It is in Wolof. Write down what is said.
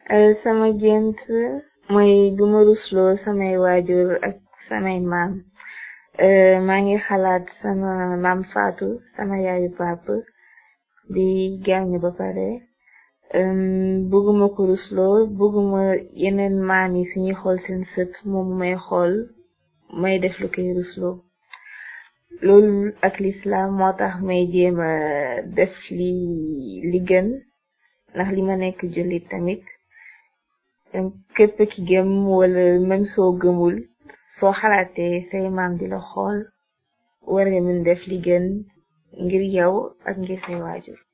sama gént mooy duma rusloo samay waajur ak samay maam maa ngi xalaat sama maam faatu sama yaayu pap di gaañu ba pare bëgguma ko rusloo bëgguma yeneen maam yi suñuy xool seen sët moom may xool may def lu koy rusloo loolu ak lislaam moo tax may jéema def li li gën ndax li ma nekk jullit tamit képp ki gëm wala même soo gëmul soo xalaatee say maam di la xool war nga mën def li gën ngir yow ak ngir say waajur